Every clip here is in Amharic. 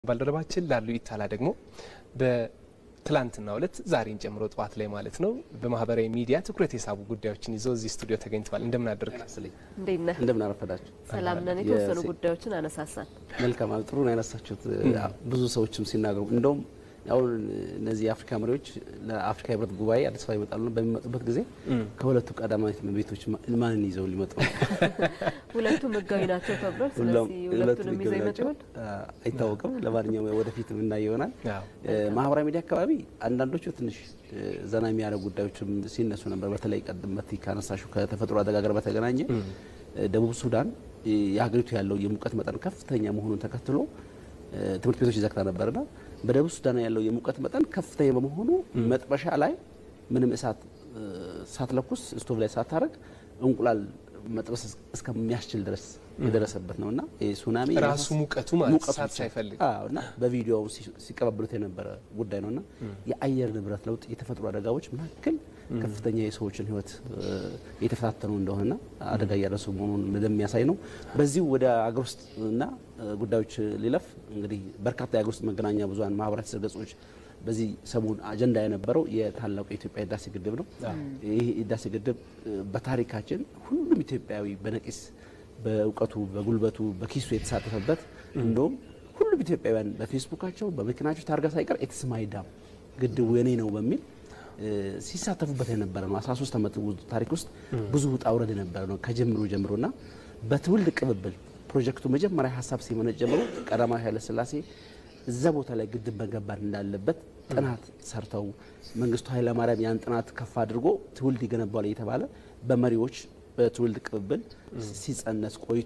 ባልደረባችን ላሉ ይታላ ደግሞ በትላንትናው ዕለት ዛሬን ጨምሮ ጠዋት ላይ ማለት ነው በማህበራዊ ሚዲያ ትኩረት የሳቡ ጉዳዮችን ይዞ እዚህ ስቱዲዮ ተገኝተዋል። እንደምን አደርግ? እንዴት ነህ? እንደምን አረፈዳችሁ? ሰላም ነን። የተወሰኑ ጉዳዮችን አነሳሳን። መልካም ጥሩ ነው ያነሳችሁት። ብዙ ሰዎችም ሲናገሩ እንደውም አሁን እነዚህ የአፍሪካ መሪዎች ለአፍሪካ ህብረት ጉባኤ አዲስ አበባ ይመጣሉ። በሚመጡበት ጊዜ ከሁለቱ ቀዳማዊት እመቤቶች ማንን ይዘው ሊመጡ ነው? ሁለቱም ህጋዊ ናቸው ተብሏል። ስለዚህ ሁለቱንም ይዘው ይመጡ ይሆን አይታወቅም። ለማንኛውም ወደፊት የምናየው ይሆናል። አዎ። ማህበራዊ ሚዲያ አካባቢ አንዳንዶቹ ትንሽ ዘና የሚያደርጉ ጉዳዮችም ሲነሱ ነበር። በተለይ ቀደም መቲ ካነሳሹ ከተፈጥሮ አደጋ ጋር በተገናኘ ደቡብ ሱዳን የሀገሪቱ ያለው የሙቀት መጠን ከፍተኛ መሆኑን ተከትሎ ትምህርት ቤቶች ይዘግታ ነበርና በደቡብ ሱዳን ያለው የሙቀት መጠን ከፍተኛ በመሆኑ መጥበሻ ላይ ምንም እሳት ሳትለኩስ ስቶቭ ላይ ሳታረግ እንቁላል መጥበስ እስከሚያስችል ድረስ የደረሰበት ነው እና ሱናሚ ራሱ ሙቀቱ ማለት ሙቀቱ እሳት ብቻ። ሳይፈልግ አዎ፣ እና በቪዲዮ ሲቀባበሉት የነበረ ጉዳይ ነው እና የአየር ንብረት ለውጥ የተፈጥሮ አደጋዎች መካከል ከፍተኛ የሰዎችን ሕይወት የተፈታተኑ እንደሆነና አደጋ እያደረሱ መሆኑን እንደሚያሳይ ነው። በዚሁ ወደ አገር ውስጥ እና ጉዳዮች ሊለፍ እንግዲህ በርካታ የአገር ውስጥ መገናኛ ብዙኃን ማህበራዊ ትስስር ገጾች በዚህ ሰሞን አጀንዳ የነበረው የታላቁ የኢትዮጵያ ህዳሴ ግድብ ነው። ይህ ህዳሴ ግድብ በታሪካችን ሁሉም ኢትዮጵያዊ በነቂስ በእውቀቱ፣ በጉልበቱ፣ በኪሱ የተሳተፈበት እንደውም ሁሉም ኢትዮጵያውያን በፌስቡካቸው በመኪናቸው ታርጋ ሳይቀር ኢትስ ማይ ዳም ግድቡ የኔ ነው በሚል ሲሳተፉበት የነበረ ነው። 13 ዓመት ታሪክ ውስጥ ብዙ ውጣ ውረድ የነበረ ነው ከጀምሮ ጀምሮና በትውልድ ቅብብል ፕሮጀክቱ መጀመሪያ ሀሳብ ሲመነጭ ጀምሮ ቀዳማዊ ኃይለ ሥላሴ እዛ ቦታ ላይ ግድብ መገንባት እንዳለበት ጥናት ሰርተው መንግስቱ ኃይለማርያም ያን ጥናት ከፍ አድርጎ ትውልድ ይገነባል እየተባለ በመሪዎች በትውልድ ቅብብል ሲጸነስ ቆይቶ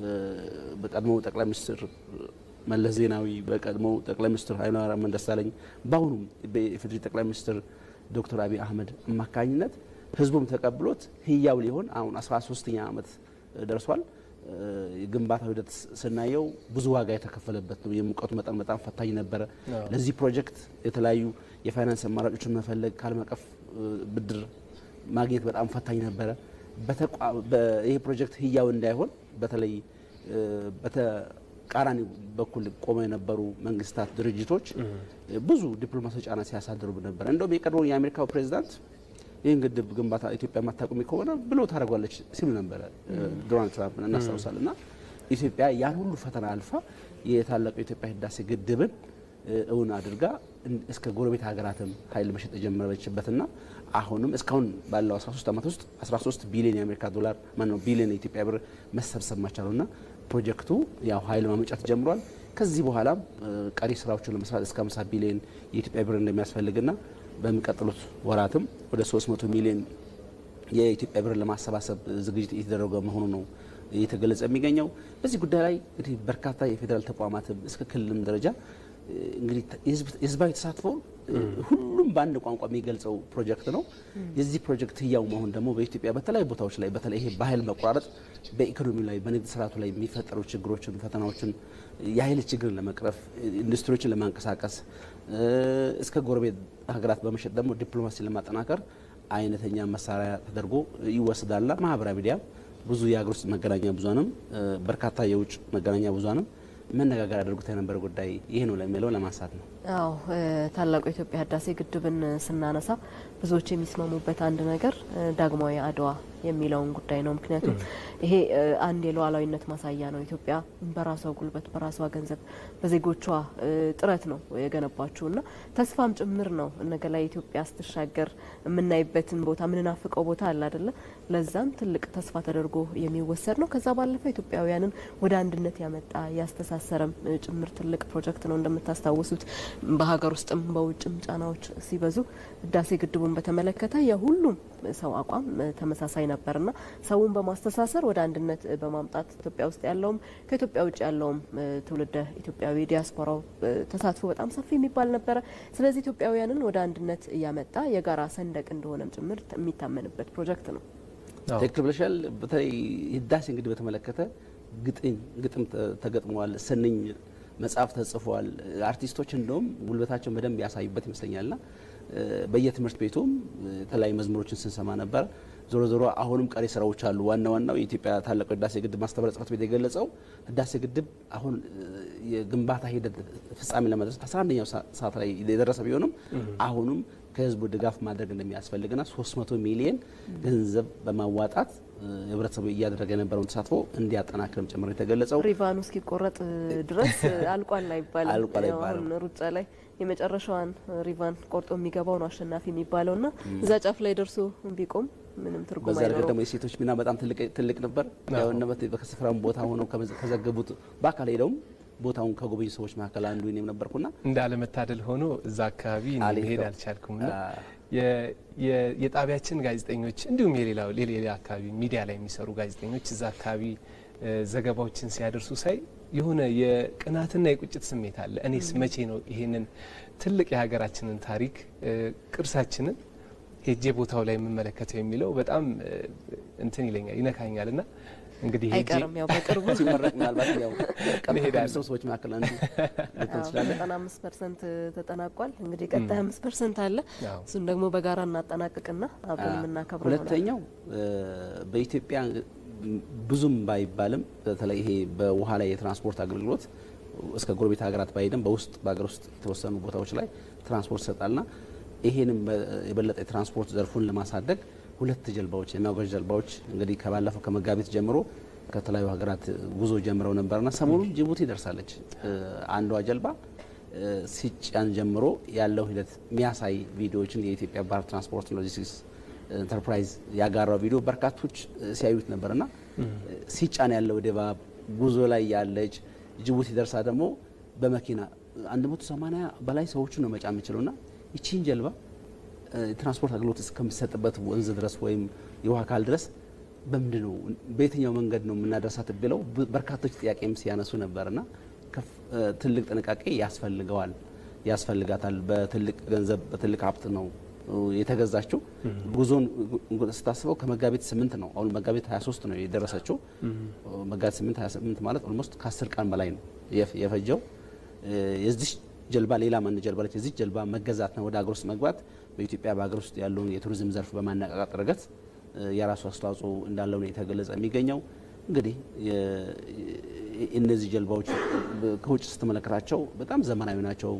በቀድሞው ጠቅላይ ሚኒስትር መለስ ዜናዊ በቀድሞው ጠቅላይ ሚኒስትር ኃይለማርያም ደሳለኝ በአሁኑም በኢፌዴሪ ጠቅላይ ሚኒስትር ዶክተር አብይ አህመድ አማካኝነት ህዝቡም ተቀብሎት ህያው ሊሆን አሁን 13ኛ ዓመት ደርሷል። የግንባታው ሂደት ስናየው ብዙ ዋጋ የተከፈለበት ነው። የሙቀቱ መጠን በጣም ፈታኝ ነበረ። ለዚህ ፕሮጀክት የተለያዩ የፋይናንስ አማራጮችን መፈለግ ከዓለም አቀፍ ብድር ማግኘት በጣም ፈታኝ ነበረ። ይህ ፕሮጀክት ህያው እንዳይሆን በተለይ በተቃራኒ በኩል ቆመው የነበሩ መንግስታት፣ ድርጅቶች ብዙ ዲፕሎማሲያዊ ጫና ሲያሳድሩ ነበር። እንደውም የቀድሞ የአሜሪካው ፕሬዚዳንት ይህን ግድብ ግንባታ ኢትዮጵያ የማታቆሚ ከሆነ ብሎ ታደርጓለች ሲሉ ነበረ ዶናልድ ትራምፕን እናስታውሳለን። እና ኢትዮጵያ ያን ሁሉ ፈተና አልፋ የታላቁ የኢትዮጵያ ህዳሴ ግድብን እውን አድርጋ እስከ ጎረቤት ሀገራትም ኃይል መሸጥ የጀመረችበትና አሁንም እስካሁን ባለው 13 ዓመት ውስጥ 13 ቢሊዮን የአሜሪካ ዶላር ማነው ቢሊዮን የኢትዮጵያ ብር መሰብሰብ ማቻሉና ፕሮጀክቱ ያው ኃይል ማመንጨት ጀምሯል። ከዚህ በኋላም ቀሪ ስራዎችን ለመስራት እስከ 50 ቢሊዮን የኢትዮጵያ ብር እንደሚያስፈልግና በሚቀጥሉት ወራትም ወደ 300 ሚሊዮን የኢትዮጵያ ብር ለማሰባሰብ ዝግጅት እየተደረገ መሆኑ ነው እየተገለጸ የሚገኘው። በዚህ ጉዳይ ላይ እንግዲህ በርካታ የፌዴራል ተቋማትም እስከ ክልልም ደረጃ እንግዲህ የህዝባዊ ተሳትፎ ሁሉም በአንድ ቋንቋ የሚገልጸው ፕሮጀክት ነው። የዚህ ፕሮጀክት ህያው መሆን ደግሞ በኢትዮጵያ በተለያዩ ቦታዎች ላይ በተለይ ይሄ በኃይል መቆራረጥ በኢኮኖሚ ላይ በንግድ ስርዓቱ ላይ የሚፈጠሩ ችግሮችን፣ ፈተናዎችን የኃይል ችግርን ለመቅረፍ ኢንዱስትሪዎችን ለማንቀሳቀስ እስከ ጎረቤት ሀገራት በመሸጥ ደግሞ ዲፕሎማሲ ለማጠናከር አይነተኛ መሳሪያ ተደርጎ ይወሰዳልና ማህበራዊ ሚዲያ ብዙ የሀገር ውስጥ መገናኛ ብዙሃንም በርካታ የውጭ መገናኛ ብዙሃንም መነጋገር ያደርጉት የነበረ ጉዳይ ይሄ ነው ለሚለው ለማንሳት ነው። አዎ ታላቁ የኢትዮጵያ ህዳሴ ግድብን ስናነሳ ብዙዎች የሚስማሙበት አንድ ነገር ዳግማዊ አድዋ የሚለውን ጉዳይ ነው። ምክንያቱም ይሄ አንድ የሉዓላዊነት ማሳያ ነው። ኢትዮጵያ በራሷ ጉልበት፣ በራሷ ገንዘብ፣ በዜጎቿ ጥረት ነው የገነባችው እና ተስፋም ጭምር ነው። ነገ ላይ ኢትዮጵያ ስትሻገር የምናይበትን ቦታ የምንናፍቀው ቦታ አለ አይደለ? ለዛም ትልቅ ተስፋ ተደርጎ የሚወሰድ ነው። ከዛ ባለፈ ኢትዮጵያውያንን ወደ አንድነት ያመጣ ያስተሳሰረም ጭምር ትልቅ ፕሮጀክት ነው። እንደምታስታውሱት በሀገር ውስጥም በውጭም ጫናዎች ሲበዙ ህዳሴ ግድቡን በተመለከተ የሁሉም ሰው አቋም ተመሳሳይ ነበርና ሰውን በማስተሳሰር ወደ አንድነት በማምጣት ኢትዮጵያ ውስጥ ያለውም ከኢትዮጵያ ውጭ ያለውም ትውልደ ኢትዮጵያዊ ዲያስፖራው ተሳትፎ በጣም ሰፊ የሚባል ነበረ። ስለዚህ ኢትዮጵያውያንን ወደ አንድነት እያመጣ የጋራ ሰንደቅ እንደሆነም ጭምር የሚታመንበት ፕሮጀክት ነው። ትክክል ብለሻል። በተለይ ህዳሴ እንግዲህ በተመለከተ ግጥም ግጥም ተገጥመዋል፣ ስንኝ መጽሐፍ ተጽፏል። አርቲስቶች እንደውም ጉልበታቸውን በደንብ ያሳዩበት ይመስለኛልና በየትምህርት ቤቱም የተለያዩ መዝሙሮችን ስንሰማ ነበር። ዞሮ ዞሮ አሁንም ቀሪ ስራዎች አሉ። ዋና ዋናው የኢትዮጵያ ታላቁ ህዳሴ ግድብ ማስተባበሪያ ጽሕፈት ቤት የገለጸው ህዳሴ ግድብ አሁን የግንባታ ሂደት ፍጻሜ ለመድረስ 11ኛው ሰዓት ላይ የደረሰ ቢሆንም አሁንም ከህዝቡ ድጋፍ ማድረግ እንደሚያስፈልግና 300 ሚሊየን ገንዘብ በማዋጣት ህብረተሰቡ እያደረገ የነበረውን ተሳትፎ እንዲያጠናክርም ጭምር የተገለጸው ሪቫኑ እስኪቆረጥ ድረስ አልቋል አይባልም። አልቋል ያው አይባልም። አሁን ሩጫ ላይ የመጨረሻዋን ሪቫን ቆርጦ የሚገባው ነው አሸናፊ የሚባለው ና እዛ ጫፍ ላይ ደርሶ ቢቆም ምንም ትርጉም በዛ ረገድ አይኖረውም። ደግሞ የሴቶች ሚና በጣም ትልቅ ትልቅ ነበር። ያው እነበት በከስፍራም ቦታ ሆነው ከመዘ- ከዘገቡት በአካል ሄደውም ቦታውን ከጎበኙ ሰዎች መካከል አንዱ እኔም ነበርኩና እንዳለመታደል ሆኖ እዛ አካባቢ እኔ አልሄድኩም። መሄድ አልቻልኩም ና አ- የ- የ- የጣቢያችን ጋዜጠኞች እንዲሁም የሌላው ሌላ አካባቢ ሚዲያ ላይ የሚሰሩ ጋዜጠኞች እዛ አካባቢ እ፣ ዘገባዎችን ሲያደርሱ ሳይ የሆነ የቅናትና የቁጭት ስሜት አለ። እኔስ መቼ ነው ይሄንን ትልቅ የሀገራችንን ታሪክ እ፣ ቅርሳችንን ሄጄ ቦታው ላይ የምመለከተው የሚለው በጣም እ፣ እንትን ይለኛል ይነካኛል። ና እንግዲህ ሄጄ አይቀርም ያው በቅርቡ ሲመረቅ ምናልባት ያው ቀጥታ እንሄዳለን። ከሚሰሩ ሰዎች መካከል አንዱ ልትሆን ትችላለህ። ዘጠና አምስት ፐርሰንት ተጠናቋል። እንግዲህ ቀጣይ አምስት ፐርሰንት አለ። አዎ። እሱን ደግሞ በጋራ እናጠናቅቅና አብረን የምናከብረው ይሆናል። ሁለተኛው እ፣ በኢትዮጵያ ብዙም ባይባልም በተለይ ይሄ በውሃ ላይ የትራንስፖርት አገልግሎት እስከ ጎረቤት ሀገራት ባይሄድም በውስጥ በሀገር ውስጥ የተወሰኑ ቦታዎች ላይ ትራንስፖርት ይሰጣልና ይሄንም በ- የበለጠ የትራንስፖርት ዘርፉን ለማሳደግ ሁለት ጀልባዎች የሚያጓዥ ጀልባዎች እንግዲህ ከባለፈው ከመጋቢት ጀምሮ ከተለያዩ ሀገራት ጉዞ ጀምረው ነበርና ሰሞኑን ጅቡቲ ደርሳለች። እ፣ አንዷ ጀልባ እ፣ ሲጫን ጀምሮ ያለው ሂደት የሚያሳይ ቪዲዮዎችን የኢትዮጵያ ባህር ትራንስፖርት ሎጂስቲክስ ኢንተርፕራይዝ ያጋራው ቪዲዮ በርካቶች እ፣ ሲያዩት ነበርና እ፣ ሲጫን ያለው ድባብ ጉዞ ላይ ያለች ጅቡቲ ደርሳ ደግሞ በመኪና 180 በላይ ሰዎችን ነው መጫን የምችለውና ይቺን ጀልባ እ፣ የትራንስፖርት አገልግሎት እስከሚሰጥበት ወንዝ ድረስ ወይም የውሃ አካል ድረስ በምንድን ነው በየትኛው መንገድ ነው የምናደርሳት ብለው ብ- በርካቶች ጥያቄም ሲያነሱ ነበርና ከፍ- እ፣ ትልቅ ጥንቃቄ ያስፈልገዋል ያስፈልጋታል። በትልቅ ገንዘብ በትልቅ ሀብት ነው እ፣ የተገዛችው። ጉዞን እ፣ ስታስበው ከመጋቢት ስምንት ነው አሁን መጋቢት 23 ነው የደረሰችው። መጋቢት 8 28 ማለት ኦልሞስት ከ10 ቀን በላይ ነው የፍ- የፈጀው። እ፣ የዚች ጀልባ ሌላ አንድ ጀልባ ለች የዚች ጀልባ መገዛት ነው ወደ ሀገር ውስጥ መግባት በኢትዮጵያ በሀገር ውስጥ ያለውን የቱሪዝም ዘርፍ በማነቃቃት ረገድ እ፣ የራሱ አስተዋጽኦ እንዳለው ነው የተገለጸ የሚገኘው። እንግዲህ የ- እነዚህ ጀልባዎች በ- ከውጭ ስትመለከታቸው በጣም ዘመናዊ ናቸው።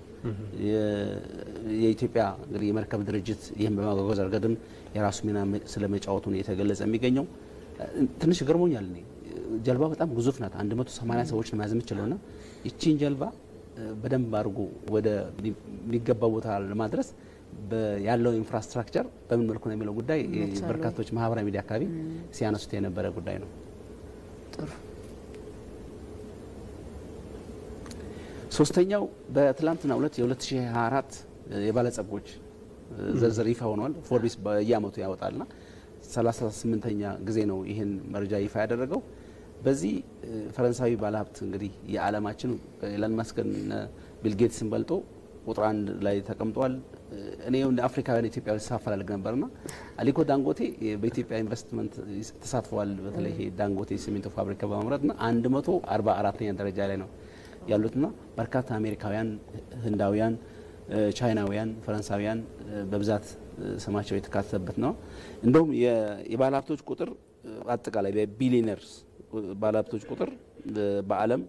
የ- የኢትዮጵያ እንግዲህ የመርከብ ድርጅት ይህን በማጓጓዝ ረገድም የራሱ ሚና መ- ስለመጫወቱ ነው የተገለጸ የሚገኘው። እ፣ ትንሽ ገርሞኛል እኔ ጀልባ በጣም ግዙፍ ናት። 180 ሰዎች ነው መያዝ የምችለው ና ይቺን ጀልባ እ፣ በደንብ አድርጎ ወደ የሚገባ ቦታ ለማድረስ በ- ያለው ኢንፍራስትራክቸር በምን መልኩ ነው የሚለው ጉዳይ እ፣ መቻሉ። በርካቶች ማህበራዊ ሚዲያ አካባቢ ሲያነሱት የነበረ ጉዳይ ነው። ጥሩ ሶስተኛው በትላንትና ሁለት የ2024 የባለጸጎች ዝርዝር ይፋ ሆኗል። ፎርቢስ በየአመቱ ያወጣልና 38ኛ ጊዜ ነው ይህን መረጃ ይፋ ያደረገው። በዚህ እ፣ ፈረንሳዊ ባለሀብት እንግዲህ የዓለማችን ኤለን መስክን ቢል ጌትስን በልጦ ቁጥር አንድ ላይ ተቀምጧል። እ፣ እኔ እንደ አፍሪካውያን ኢትዮጵያዊ ሳፈላልግ ነበርና አሊኮ ዳንጎቴ እ፣ በኢትዮጵያ ኢንቨስትመንት ይስ- ተሳትፈዋል። በተለይ ይሄ ዳንጎቴ ሲሚንቶ ፋብሪካ በማምረትና 144ኛ ደረጃ ላይ ነው ያሉትና በርካታ አሜሪካውያን፣ ህንዳውያን፣ እ፣ ቻይናውያን፣ ፈረንሳውያን እ፣ በብዛት እ፣ ስማቸው የተካተተበት ነው። እንደውም የ- የባለሀብቶች ቁጥር እ፣ አጠቃላይ በቢሊነርስ ባለሀብቶች ቁጥር እ፣ በዓለም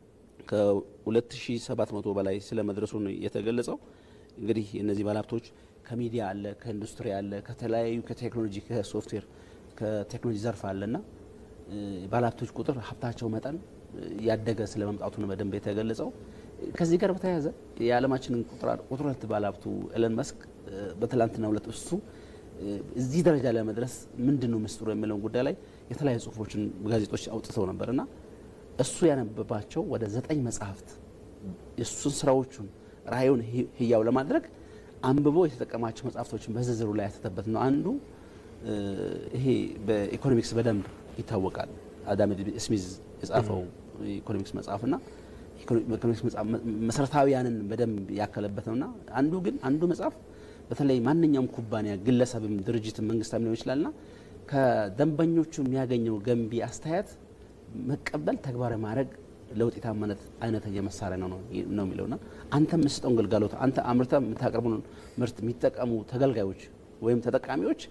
ከ2700 በላይ ስለ መድረሱ ነው የተገለጸው። እንግዲህ እነዚህ ባለሀብቶች ከሚዲያ አለ፣ ከኢንዱስትሪ አለ፣ ከተለያዩ ከቴክኖሎጂ ከሶፍትዌር ከቴክኖሎጂ ዘርፍ አለና እ፣ ባለሀብቶች ቁጥር ሀብታቸው መጠን እ፣ ያደገ ስለ መምጣቱ ነው በደንብ የተገለጸው። ከዚህ ጋር በተያያዘ የዓለማችንን ቁጥር ቁጥር ሁለት ባለሀብቱ ኤለን መስክ እ፣ በትላንትናው ዕለት እሱ እ፣ እዚህ ደረጃ ለመድረስ ምንድን ነው ምስጢሩ የሚለውን ጉዳይ ላይ የተለያዩ ጽሁፎችን ጋዜጦች አውጥተው ነበርና እሱ ያነበባቸው ወደ ዘጠኝ መጽሐፍት የእሱን ስራዎቹን ራእዩን ህ- ህያው ለማድረግ አንብቦ የተጠቀማቸው መጽሐፍቶችን በዝርዝሩ ላይ ያተተበት ነው። አንዱ እ፣ ይሄ በኢኮኖሚክስ በደንብ ይታወቃል። አዳም ስሚዝ የጻፈው የኢኮኖሚክስ መጽሐፍና ኢኮኖሚክስ መጽሐፍ መ- መሰረታዊያንን በደንብ ያከለበት ነውና አንዱ ግን አንዱ መጽሐፍ በተለይ ማንኛውም ኩባንያ ግለሰብም ድርጅትም መንግስታም ሊሆን ይችላልና ከደንበኞቹ የሚያገኘው ገንቢ አስተያየት መቀበል ተግባራዊ ማድረግ ለውጤታማነት አይነተኛ መሳሪያ ነው ነው ነው የሚለውና አንተ የምትሰጠውን ግልጋሎት አንተ አምርተ የምታቀርበውን ምርት የሚጠቀሙ ተገልጋዮች ወይም ተጠቃሚዎች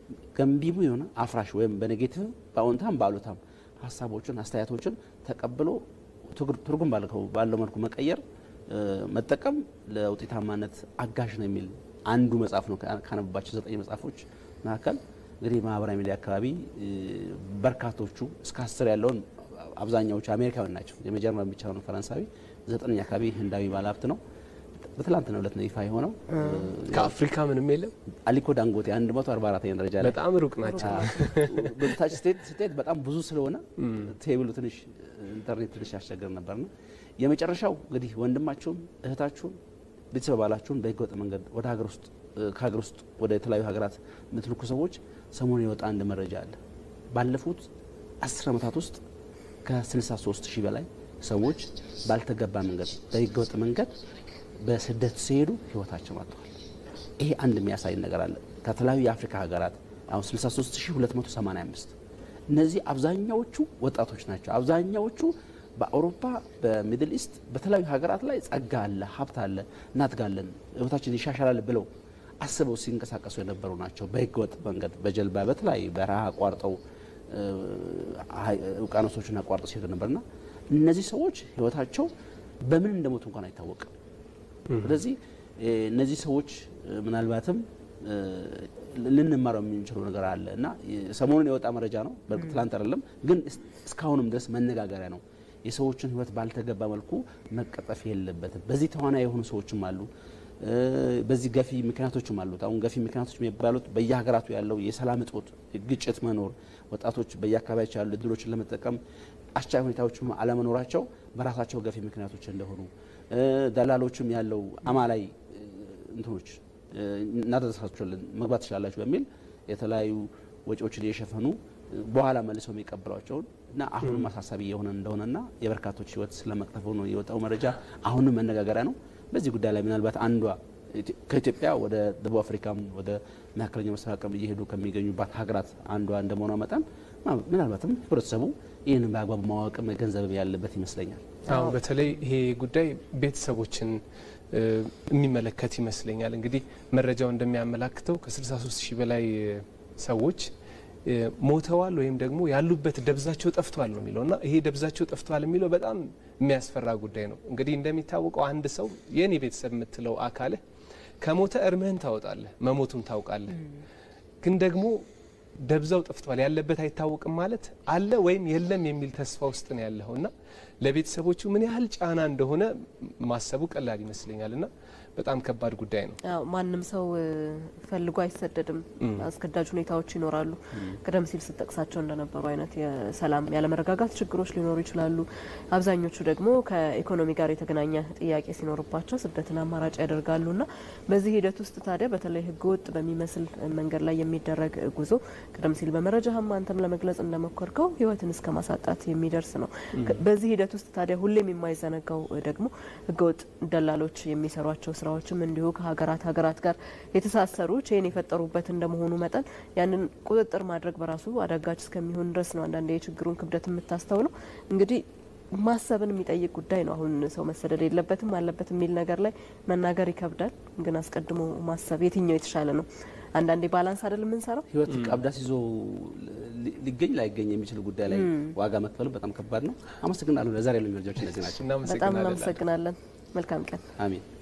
ገንቢሙ የሆነ አፍራሽ ወይም በኔጌቲቭ በአዎንታም በአሉታም ሀሳቦችን አስተያየቶችን ተቀብሎ ትርጉም ባለው መልኩ መቀየር መጠቀም ለውጤታማነት አጋዥ ነው የሚል አንዱ መጽሐፍ ነው። ካነበባቸው ዘጠኝ መጽሐፎች መካከል እንግዲህ ማህበራዊ ሚዲያ አካባቢ በርካቶቹ እስከ አስር ያለውን አብዛኛዎቹ አሜሪካውያን ናቸው። የመጀመሪያ ብቻ ነው ፈረንሳዊ፣ ዘጠነኛ አካባቢ ህንዳዊ ባለሀብት ነው። በትላንትና ዕለት ነው ይፋ የሆነው። ከአፍሪካ ምንም የለም። አሊኮ ዳንጎቴ 144ኛ ደረጃ ላይ በጣም ሩቅ ናቸው። በታች ስቴት ስቴት በጣም ብዙ ስለሆነ ቴብሉ ትንሽ ኢንተርኔት ትንሽ ያስቸግር ነበርና የመጨረሻው እንግዲህ ወንድማችሁን እህታችሁን ቤተሰብ ባላችሁን በህገወጥ መንገድ ወደ ሀገር ውስጥ ከሀገር ውስጥ ወደ የተለያዩ ሀገራት የምትልኩ ሰዎች ሰሞኑን የወጣ አንድ መረጃ አለ። ባለፉት አስር ዓመታት ውስጥ ከ63 ሺህ በላይ ሰዎች ባልተገባ መንገድ በህገወጥ መንገድ በስደት ሲሄዱ ህይወታቸው አጥተዋል። ይሄ አንድ የሚያሳይ ነገር አለ። ከተለያዩ የአፍሪካ ሀገራት አሁን 63285 እነዚህ አብዛኛዎቹ ወጣቶች ናቸው። አብዛኛዎቹ በአውሮፓ በሚድል ኢስት በተለያዩ ሀገራት ላይ ጸጋ አለ፣ ሀብት አለ፣ እናድጋለን፣ ህይወታችን ይሻሻላል ብለው አስበው ሲንቀሳቀሱ የነበሩ ናቸው። በህገወጥ መንገድ በጀልባ በተለያዩ በረሃ አቋርጠው ውቅያኖሶችን አቋርጠው ሲሄዱ ነበርና እነዚህ ሰዎች ህይወታቸው በምን እንደሞቱ እንኳን አይታወቅም። ስለዚህ እነዚህ ሰዎች ምናልባትም ልንማረው የምንችለው ነገር አለ እና ሰሞኑን የወጣ መረጃ ነው። በእርግጥ ትላንት አይደለም፣ ግን እስካሁንም ድረስ መነጋገሪያ ነው። የሰዎችን ህይወት ባልተገባ መልኩ መቀጠፍ የለበትም። በዚህ ተዋናይ የሆኑ ሰዎችም አሉ። በዚህ ገፊ ምክንያቶችም አሉት። አሁን ገፊ ምክንያቶች የሚባሉት በየሀገራቱ ያለው የሰላም እጦት፣ ግጭት መኖር፣ ወጣቶች በየአካባቢያቸው ያሉ እድሎችን ለመጠቀም አስቻይ ሁኔታዎች አለመኖራቸው በራሳቸው ገፊ ምክንያቶች እንደሆኑ ደላሎችም ያለው አማላይ እንትኖች እናደረሳችሁልን መግባት ትችላላችሁ በሚል የተለያዩ ወጪዎችን እየሸፈኑ በኋላ መልሰው የሚቀበሏቸውን እና አሁንም አሳሳቢ የሆነ እንደሆነና የበርካቶች ህይወት ስለመቅጠፉ ነው የወጣው መረጃ። አሁንም መነጋገሪያ ነው። በዚህ ጉዳይ ላይ ምናልባት አንዷ ከኢትዮጵያ ወደ ደቡብ አፍሪካም ወደ መካከለኛው ምስራቅም እየሄዱ ከሚገኙባት ሀገራት አንዷ እንደመሆኗ መጠን ምናልባትም ህብረተሰቡ ይህንን በአግባቡ ማወቅ መገንዘብ ያለበት ይመስለኛል። አሁን በተለይ ይሄ ጉዳይ ቤተሰቦችን የሚመለከት ይመስለኛል። እንግዲህ መረጃው እንደሚያመላክተው ከ63 ሺህ በላይ ሰዎች ሞተዋል ወይም ደግሞ ያሉበት ደብዛቸው ጠፍቷል ነው የሚለው እና ይሄ ደብዛቸው ጠፍቷል የሚለው በጣም የሚያስፈራ ጉዳይ ነው። እንግዲህ እንደሚታወቀው አንድ ሰው የኔ ቤተሰብ የምትለው አካልህ ከሞተ እርምህን ታወጣለህ፣ መሞቱን ታውቃለህ። ግን ደግሞ ደብዛው ጠፍቷል ያለበት አይታወቅም ማለት አለ ወይም የለም የሚል ተስፋ ውስጥ ነው ያለኸው እና ለቤተሰቦቹ ምን ያህል ጫና እንደሆነ ማሰቡ ቀላል ይመስለኛል እና በጣም ከባድ ጉዳይ ነው። ያው ማንም ሰው ፈልጎ አይሰደድም። አስገዳጅ ሁኔታዎች ይኖራሉ። ቀደም ሲል ስጠቅሳቸው እንደነበሩ አይነት የሰላም ያለመረጋጋት ችግሮች ሊኖሩ ይችላሉ። አብዛኞቹ ደግሞ ከኢኮኖሚ ጋር የተገናኘ ጥያቄ ሲኖርባቸው ስደትን አማራጭ ያደርጋሉ እና በዚህ ሂደት ውስጥ ታዲያ በተለይ ህገወጥ በሚመስል መንገድ ላይ የሚደረግ ጉዞ ቀደም ሲል በመረጃህም አንተም ለመግለጽ እንደሞከርከው ህይወትን እስከ ማሳጣት የሚደርስ ነው። በዚህ ሂደት ውስጥ ታዲያ ሁሌም የማይዘነጋው ደግሞ ህገወጥ ደላሎች የሚሰሯቸው ስራዎችም እንዲሁ ከሀገራት ሀገራት ጋር የተሳሰሩ ቼን የፈጠሩበት እንደመሆኑ መጠን ያንን ቁጥጥር ማድረግ በራሱ አዳጋች እስከሚሆን ድረስ ነው አንዳንድ የችግሩን ክብደት የምታስተውለው። እንግዲህ ማሰብን የሚጠይቅ ጉዳይ ነው። አሁን ሰው መሰደድ የለበትም አለበት የሚል ነገር ላይ መናገር ይከብዳል። ግን አስቀድሞ ማሰብ የትኛው የተሻለ ነው? አንዳንዴ ባላንስ አይደል የምንሰራው። ህይወት ቀብዳስ ይዞ ሊገኝ ላይገኝ የሚችል ጉዳይ ላይ ዋጋ መክፈሉ በጣም ከባድ ነው። አመሰግናለሁ። ለዛሬ ያሉ መረጃዎች እነዚህ ናቸው። በጣም እናመሰግናለን። መልካም ቀን። አሜን።